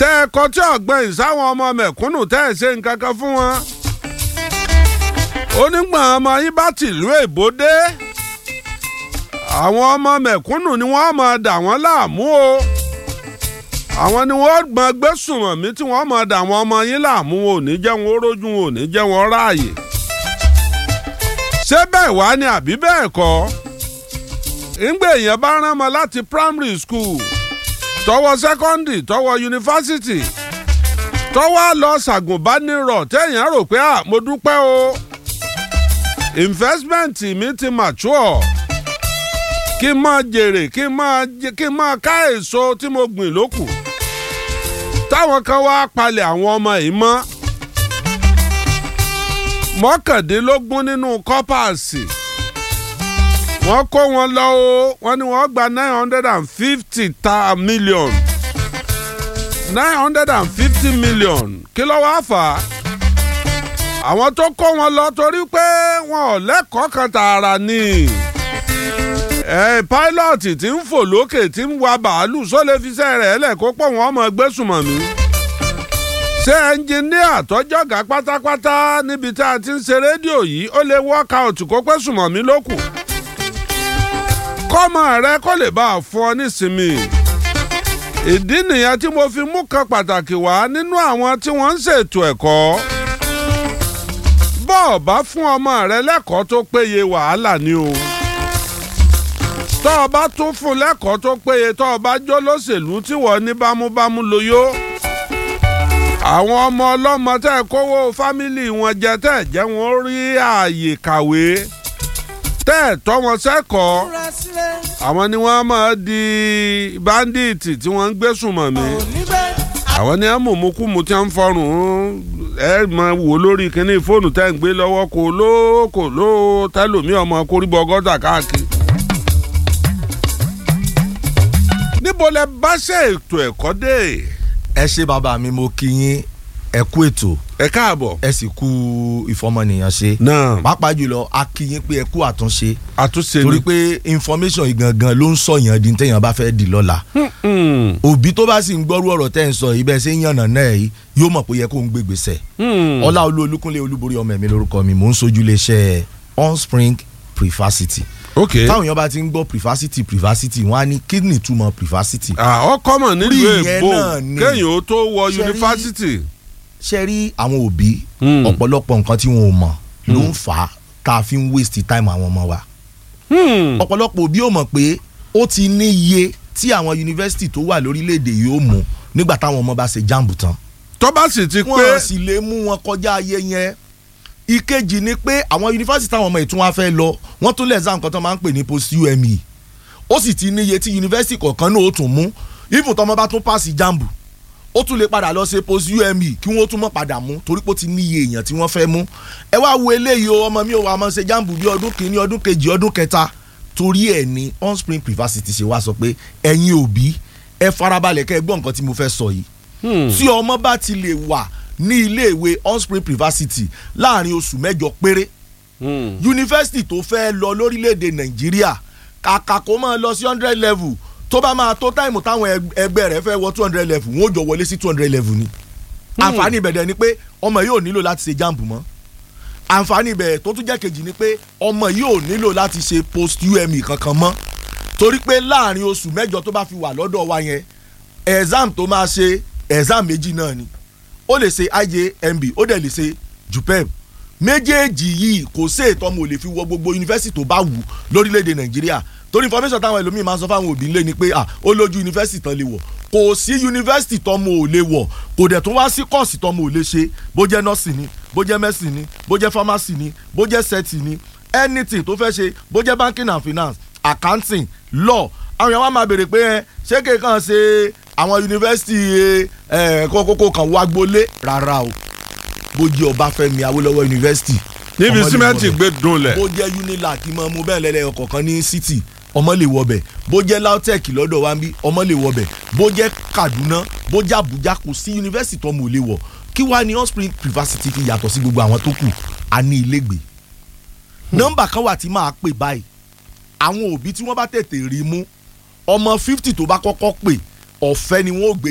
tẹ́ ẹ kọ tí ọ̀gbẹ́yìn sáwọn ọmọ mẹ̀kúnnù tẹ́ ẹ ṣe nǹkan kan fún wọn. onígbọ̀n ọmọ yín bá tìlú èbó dé àwọn ọmọ mẹ̀kúnnù ni wọ́n máa dà wọ́n láàmú o àwọn ni wọ́n gbọ́n gbé sùnmọ̀mí tí wọ́n máa dà wọ́n ọmọ yín láàmú wọn ò ní jẹ́ wọn ó rójú wọn ò ní jẹ́ wọn ráàyè. ṣé bẹ́ẹ̀ wá ni àbí bẹ́ẹ̀ kọ́ ńgbà èèyàn bá rán ọmọ láti primary school tọwọ́ secondary tọwọ́ yunifásitì tọwọ́ lọ ṣàgùnbánirọ̀ téèyàn rò pé à mo dúpẹ́ o investment mi ti mature kí n máa jèrè kí n máa kí n máa ká èso tí mo gbìn lókù táwọn kan wá palẹ̀ àwọn ọmọ yìí mọ́ mọ́kàndínlógún nínú kọ́pàsì wọ́n kó wọn lọ o wọ́n ní wọ́n gba nine hundred and fifty ta million nine hundred and fifty million kí ló wá fà á àwọn tó kó wọn lọ torí pé wọn ò lẹ́kọ̀ọ́ kan tààrà ni ẹ pílọ́ọ̀tì tí ń fò lókè tí ń wa bàálù sólè fiṣẹ́ rẹ̀ lẹ̀ kó pọ̀ wọ́n mọ̀ gbé sùnmọ̀ mí. ṣé ẹnjiníà tọ́jọ́gà pátápátá níbi tá a ti ń ṣe rédíò yìí ó lè workout kó pé sùnmọ̀ mí lókù. kọ́mọ rẹ kó lè bá a fún ọ nísinmi. ìdí nìyẹn tí mo fi mú kan pàtàkì wá nínú àwọn tí wọ́n ń ṣètò ẹ̀kọ́. bọ́ọ̀ bá fún ọmọ rẹ lẹ́kọ̀ọ́ tó péye wàhálà ni o tọ́ ọ bá tún fún lẹ́kọ̀ọ́ tó péye tọ́ ọ bá jó lóṣèlú tí wọ́n ní bámúbámú ló yó. àwọn ọmọ ọlọ́mọ tẹ́ ẹ kówó fámìlì wọn jẹ tẹ́ ẹ jẹ́ wọn rí ààyè kàwé tẹ́ ẹ tọ́ wọn sẹ́kọ̀ọ́ àwọn ni wọ́n máa di báńdíìtì tí wọ́n ń gbé sùnmọ̀ mí àwọn ni ẹ mú mú kú mu tí wọ́n ń fọrùn ẹ máa wò lórí kínní fóònù tẹ́ ń gbé lọ́wọ́ kò ló kò ló tẹ́lòmí ọmọ kórìbọ gọ́tà káàkiri. níbo lẹ bá ṣe ètò ẹ̀kọ́ dé. ẹ ṣe bàbá mi mo kí yín ẹ kú ètò ẹ káàbọ̀. ẹ sì kú ìfọmọnìyàn ṣe náà pàápàá jùlọ a kí yín pé ẹ kú àtúnṣe àtúnṣe torí ni. pé information yìí gangan ló ń sọyàn di téèyàn bá fẹ́ di lọ́la Hmm, òbí tó bá sì ń gbọ́rú ọ̀rọ̀ tẹ́ ń sọ yìí bẹ́ẹ̀ ṣe ń yànnà náà yìí yóò mọ̀ pé yẹ kó ń gbé gbèsè hmm. ọlá olú olúkúnlé olúborí ọmọ ẹ̀mí lórúkọ mi mò ń sojú iléeṣẹ́ onspring prefacity ok táwọn èèyàn bá ti ń gbọ́ prefacity prefacity wọ́n á ní kí ni ìtumọ̀ prefacity ọ kọ́mọ̀ nílùú Orí ìyẹn èbó náà ni. kéèyàn ó tó wọ Ṣe rí- yunifásitì. ṣe rí àwọn òbí Hmm. ọ̀pọ̀lọpọ̀ nǹkan tí wọn ò mọ̀ ló ń fà á tá a fi ń waste time àwọn ọmọ wa Hmm, ọ̀pọ̀lọpọ̀ òbí ò mọ̀ pé ó ti ní iye tí àwọn yunifásitì tó wà lórílẹ̀‐èdè yìí ó mú nígbà táwọn ọmọ bá ṣe jáàmù tán tó bá sì ti wọn pé sì lè mú wọn kọjá ayé yẹn ìkejì ni pé àwọn yunifásitì táwọn ọmọ ìtún wa fẹ́ lọ wọ́n tún lẹ̀ exam kan tó máa ń pè ní post UME ó sì ti níye tí yunifásitì kọ̀ọ̀kan náà ó tún mú even tọmọ bá tún pass jambu ó tún lè padà lọ ṣe post UME kí wọ́n tún mọ̀ padà mú torí pé ó ti níye èèyàn tí wọ́n fẹ́ mú ẹ wá wo eléyìí o ọmọ mi ò wá máa ṣe jambu bí ọdún kìíní ọdún kejì ọdún kẹta torí ẹ̀ ní onspring privacity ṣe wá sọ pé ẹ̀yin òbí ẹ farabalẹ̀ kẹ́ ẹ gbọ́ nǹkan tí mo fẹ́ sọ yìí Hmm, tí ọmọ bá ti lè wà ní iléèwé onspring privacity láàrin oṣù mẹ́jọ péré hmm. yunifásitì tó fẹ́ lọ lórílẹ̀‐èdè nàìjíríà kàkà kó máa lọ sí hundred level tó bá máa tó táìmù táwọn ẹg- ẹgbẹ́ rẹ̀ fẹ́ wọ two hundred level wọ́n ó jọ wọlé sí two hundred level ni àǹfààní ìbẹ̀dẹ̀ ni pé ọmọ yìí ò nílò láti ṣe jamb mọ́ àǹfààní ìbẹ̀rẹ̀ tó tún jẹ́ kejì ni pé ọmọ yìí ò nílò láti ṣe post UME kankan mọ́ torí pé láàrin oṣù mẹ́jọ tó bá fi wà lọ́dọ̀ wa yẹn exam tó máa ṣe exam méjì náà ni ó lè ṣe IJMB ó dẹ̀ lè ṣe JUPEB méjèèjì yìí kò sí ètò ọmọ ò lè fi wọ gbogbo yunifásitì tó bá wù lórílẹ̀‐èdè nàìjíríà torí information táwọn ẹlòmíín máa ń sọ fáwọn òbí ńlẹ̀ ni pé ah ó lójú yunifásitì tán lè wọ̀ kò sí yunifásitì tọmọ ò lè wọ̀ kò dẹ̀ tún wá sí kọ́ọ̀sì tọmọ ò lè ṣe bó jẹ́ nọ́ọ̀sì ni bó jẹ́ mẹ́sì ni bó jẹ́ fámásì ni bó jẹ́ sẹ́ẹ̀tì ni anything tó fẹ́ ṣe bó jẹ́ banking and finance accounting law àwọn èèyàn wá máa béèrè pé ẹ ṣé kéèkàn ṣe àwọn yunifásitì ẹ kókókó kan wá gbolé rárá o bó jẹ́ ọbáfẹ́mi awólọ́wọ̀ yunifásitì níbi ọmọ lè símẹ́ǹtì wọbẹ̀. gbé dunlẹ̀. bó jẹ́ unilag kí mọ́ mu bẹ́ẹ̀ lẹ́lẹ́ ọkọ̀ọ̀kan ní city ọmọ lè wọbẹ̀ bó jẹ́ lautech lọ́dọ̀ wa ń bí ọmọ lè wọbẹ̀ bó jẹ́ kaduna bó jẹ́ abuja kò sí yunifásitì tó mọ̀ ò lè wọ̀ kí wàá ní offspring privacity fi yàtọ̀ sí gbogbo àwọn tó kù a ní ilégbè nọ́mbà kan wà tí máa pè báyìí àwọn òbí tí wọ́n bá tètè rí mú ọmọ fifty tó bá kọ́kọ́ pè ọ̀fẹ́ ni wọ́n ó gbé